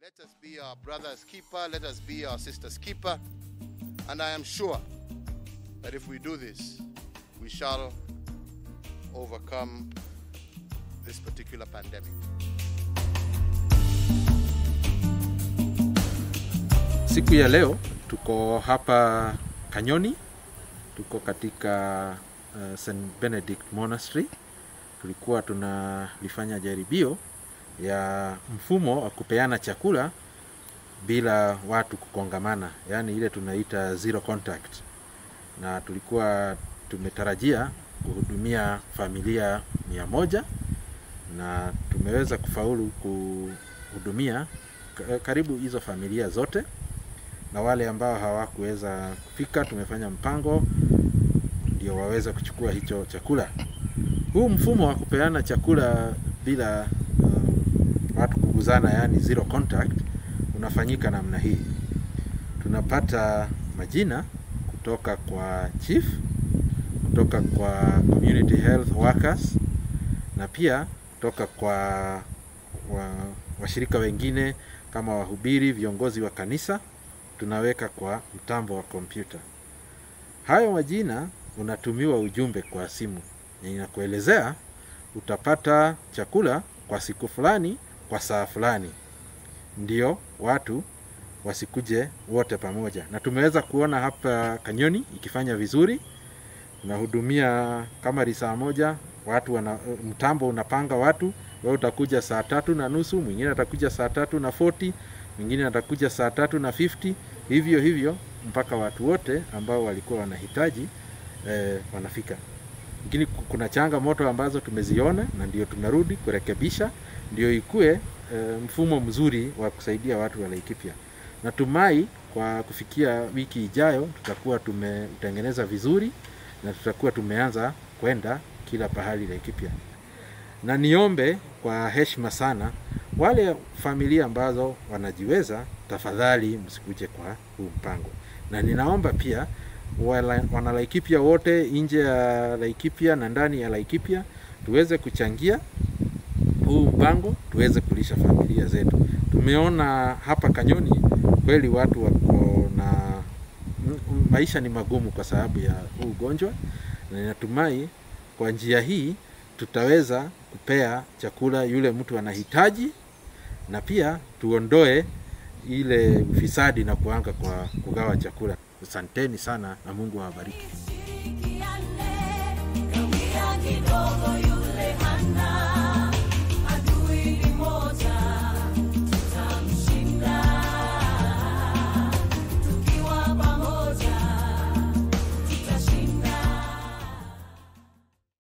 Let us be our brother's keeper. Let us be our sister's keeper. And I am sure that if we do this, we shall overcome this particular pandemic. Siku ya leo tuko hapa Kanyoni, tuko katika uh, St Benedict Monastery. Tulikuwa tunalifanya jaribio ya mfumo wa kupeana chakula bila watu kukongamana, yaani ile tunaita zero contact, na tulikuwa tumetarajia kuhudumia familia mia moja na tumeweza kufaulu kuhudumia ka- karibu hizo familia zote na wale ambao hawakuweza kufika tumefanya mpango ndio waweze kuchukua hicho chakula. Huu mfumo wa kupeana chakula bila uh, watu kuguzana, yani zero contact, unafanyika namna hii. Tunapata majina kutoka kwa chief, kutoka kwa community health workers na pia kutoka kwa wa, washirika wengine kama wahubiri, viongozi wa kanisa tunaweka kwa mtambo wa kompyuta. Hayo majina unatumiwa ujumbe kwa simu na inakuelezea utapata chakula kwa siku fulani kwa saa fulani, ndio watu wasikuje wote pamoja. Na tumeweza kuona hapa Kanyoni ikifanya vizuri, unahudumia kama risaa moja watu wana, mtambo unapanga watu, wewe utakuja saa tatu na nusu, mwingine atakuja saa tatu na 40 mwingine atakuja saa tatu na 50 hivyo hivyo mpaka watu wote ambao walikuwa wanahitaji eh, wanafika. Lakini ku- kuna changamoto ambazo tumeziona na ndio tunarudi kurekebisha, ndio ikue eh, mfumo mzuri wa kusaidia watu wa Laikipia. Natumai kwa kufikia wiki ijayo tutakuwa tumetengeneza vizuri na tutakuwa tumeanza kwenda kila pahali Laikipia na niombe kwa heshima sana wale familia ambazo wanajiweza, tafadhali msikuje kwa huu mpango, na ninaomba pia wala- wanalaikipia wote nje ya Laikipia na ndani ya Laikipia tuweze kuchangia huu mpango, tuweze kulisha familia zetu. Tumeona hapa Kanyoni kweli watu wako na m- m- maisha ni magumu kwa sababu ya huu ugonjwa, na ninatumai kwa njia hii tutaweza kupea chakula yule mtu anahitaji, na pia tuondoe ile ufisadi na kuanga kwa kugawa chakula. Asanteni sana na Mungu awabariki. Shirikiane, kawia kidogo